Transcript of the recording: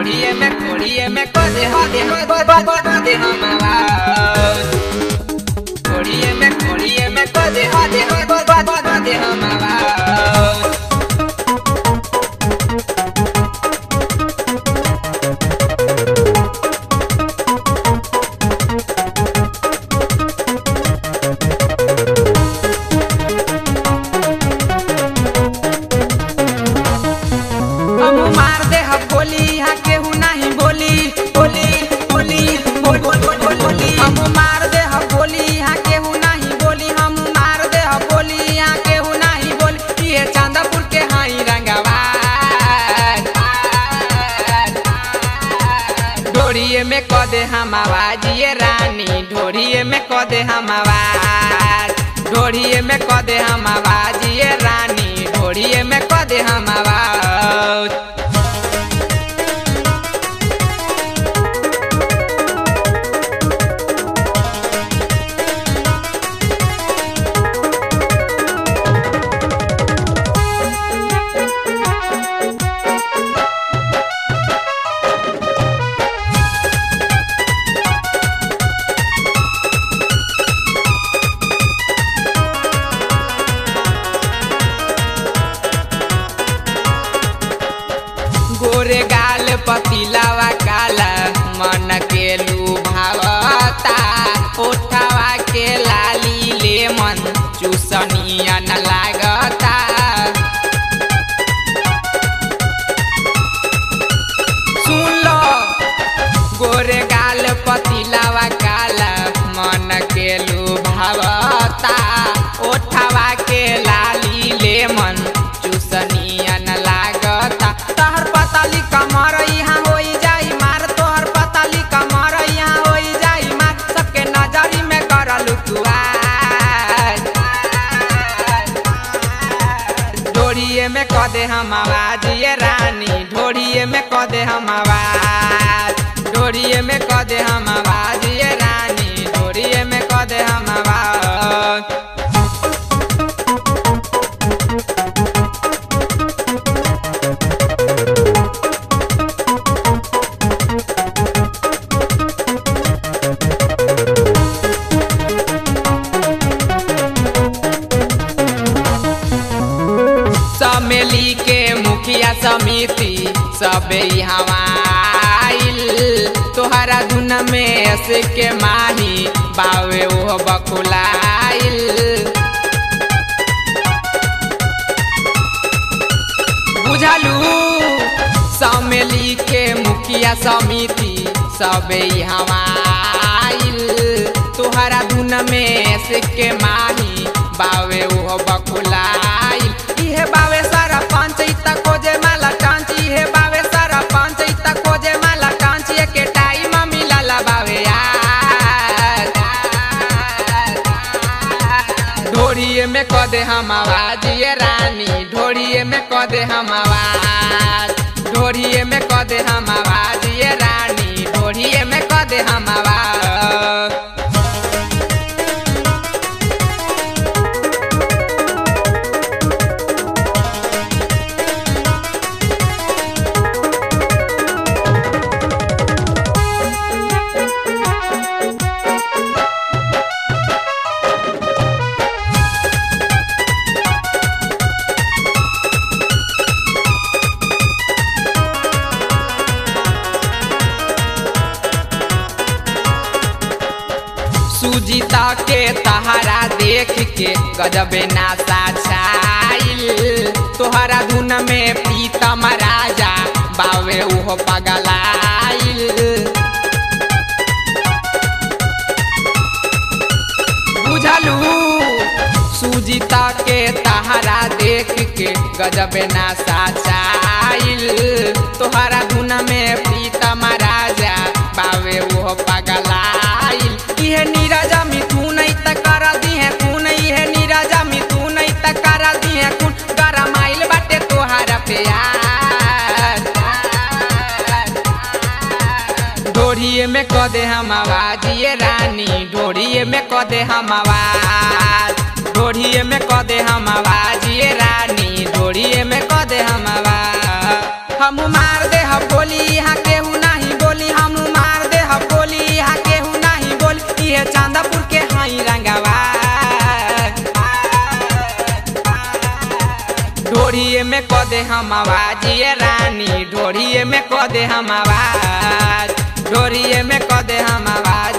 कोड़िए में कोड़िए में को दे हो दे हो दे हो दे दे हम आवाज कोड़िए में कोड़िए में को दे हो दे हो दे हो दे दे हम आवाज हम मार दे हम बोली यहाँ केहू नहीं बोली बोली बोली बोल बोल बोल बोल बोली हम मार दे हम बोली यहाँ केहू नहीं बोली हम मार दे हम बोली यहाँ केहू नहीं बोली ये चांदापुर के हाई रंगवा ढोड़िए में क दे हम आवाज ये रानी ढोड़िए में क दे हम आवाज ढोड़िए में क दे हम आवाज ये रानी ढोड़िए में क दे हम आवाज गोरे गाल पतिलावा काला मन के लुभावता ओठावा के लाली ले मन चूसनियन लागता सुन लो गोरे गाल पतिलावा काला मन के लुभावता ओठावा के लाली ले मन चूसनियन लागता तहर पताली कमर यहाँ होई जाई मार तोहर पताली कमर यहाँ होई जाई मार सबके नजरी में करलू तुआ ढोड़िए में क दे हम आवाज ये रानी ढोड़िए में क दे हम आवाज ढोड़िए में क दे हम आवाज ये रानी ढोड़िए में क दे हम आवाज समेली के मुखिया समिति सबे हवाइल तोहरा धुन में ऐसे के माही बावे वो बकुलाइल बुझलू समेली के मुखिया समिति सबे हवाइल तोहरा धुन में ऐसे के माही बावे वो बकुलाइल इहे बावे सारा पंच इता खोजे माला टांच इहे बावे सारा पंच इता खोजे माला टांच के टाइम मिलला बावे यार ढोड़िए में क दे हम आवाज ये रानी ढोड़िए में क दे हम आवाज ढोड़िए में क दे हम आवाज ये रानी ढोड़िए में क दे हम आवाज सुजीता के तहारा देख के गजबे नासा छाइल तोहरा धुन में प्रीतम राजा बावे उहो पगलाइल बुझलू सुजीता के तहारा देख के गजबे नासा छाइल तोहरा धुन में प्रीतम राजा बावे उहो पगलाइल इहे नीरजा मिथुन त कर दिहे खून इहे नीरजा मिथुन त कर दिहे खून गरमाइल बाटे तोहारा प्यार ढोड़िए में क दे हम आवाज ये रानी ढोड़िए में क दे हम आवाज ढोड़िए में क दे हम आवाज ये रानी ढोड़िए में क दे हम आवाज हम मार दे हम बोली यहाँ केहू है चांदापुर के हाई रंगवा ढोड़िए में क दे हम आवाज ये रानी ढोड़िए में क दे हम आवाज ढोड़िए में क दे हम आवाज